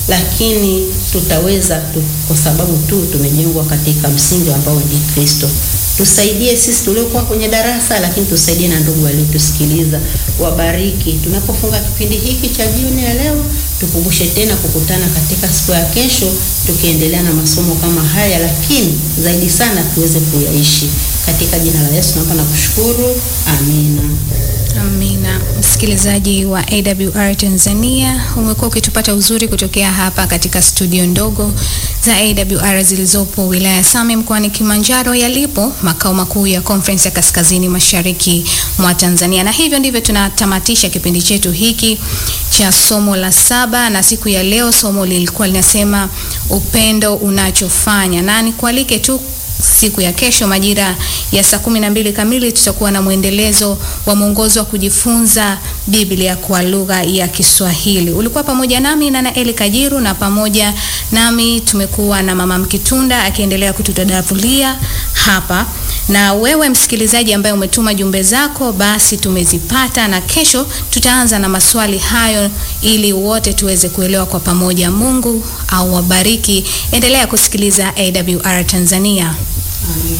lakini tutaweza tu, kwa sababu tu tumejengwa katika msingi ambao ni Kristo. Tusaidie sisi tuliokuwa kwenye darasa, lakini tusaidie na ndugu waliotusikiliza, wabariki. Tunapofunga kipindi hiki cha jioni ya leo, tukumbushe tena kukutana katika siku ya kesho, tukiendelea na masomo kama haya, lakini zaidi sana tuweze kuyaishi. Katika jina la Yesu naomba na kushukuru, amina. Amina. Msikilizaji wa AWR Tanzania, umekuwa ukitupata uzuri kutokea hapa katika studio ndogo za AWR zilizopo wilaya ya Same mkoani Kilimanjaro, yalipo makao makuu ya Conference ya Kaskazini Mashariki mwa Tanzania. Na hivyo ndivyo tunatamatisha kipindi chetu hiki cha somo la saba, na siku ya leo somo lilikuwa linasema upendo unachofanya, na nikualike tu siku ya kesho majira ya saa kumi na mbili kamili tutakuwa na mwendelezo wa mwongozo wa kujifunza Biblia kwa lugha ya Kiswahili. Ulikuwa pamoja nami na Naeli Kajiru, na pamoja nami tumekuwa na Mama Mkitunda akiendelea kututadavulia hapa, na wewe msikilizaji ambaye umetuma jumbe zako, basi tumezipata, na kesho tutaanza na maswali hayo ili wote tuweze kuelewa kwa pamoja. Mungu au wabariki. Endelea kusikiliza AWR Tanzania. Amen.